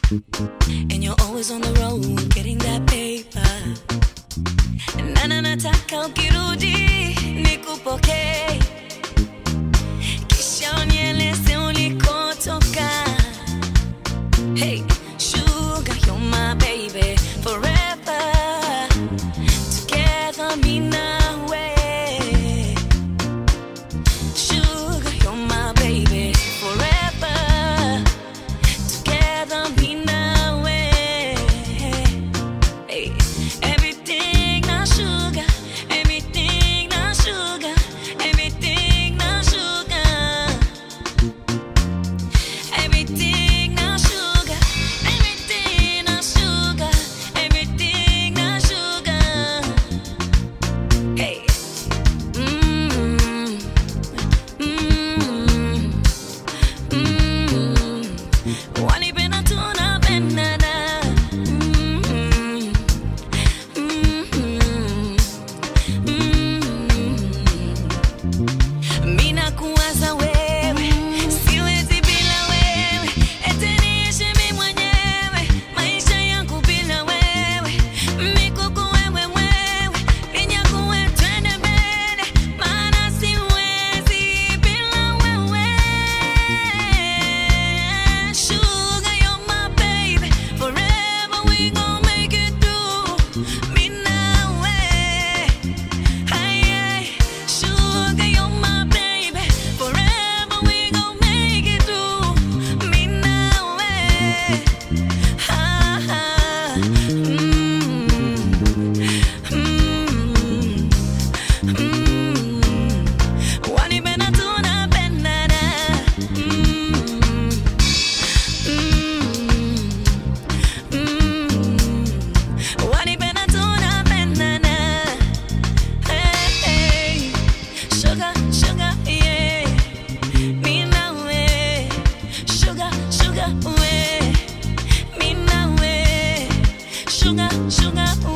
And you're always on the road getting that paper. Nana nataka ukirudi nikupokee, kisha unieleze ulikotoka. Hey, sugar, you're my baby forever. Together, me nawe. Sugar, you're my baby forever. Together, me nawe. Hey, everything na sugar, everything na sugar, everything na sugar. Everything na sugar, everything na sugar, everything na sugar. Hey. Mm. Mm. Mm. Wanipenda tunapendana. Mm. Mm. Mm. Mina kuwaza wewe, siwezi bila wewe, eti niishi mimi mwenyewe, maisha yangu bila wewe, mikuku wewe wewe, ninyakuwe twende mbele, maana siwezi bila wewe. Sugar, you're my baby, forever we gon' make it through, me nawe. Hey, hey, sugar, you're my baby. Forever we gon' make it through. Me now, eh. Ha, ha. Mm. Mm. Mm. Wanipenda tunapendana. Mm. Mm. Mm. Wanipenda tunapendana. Hey, hey, sugar, sugar, yeah. Me now, eh. Sugar, sugar, way. Me now, eh. Sugar, sugar,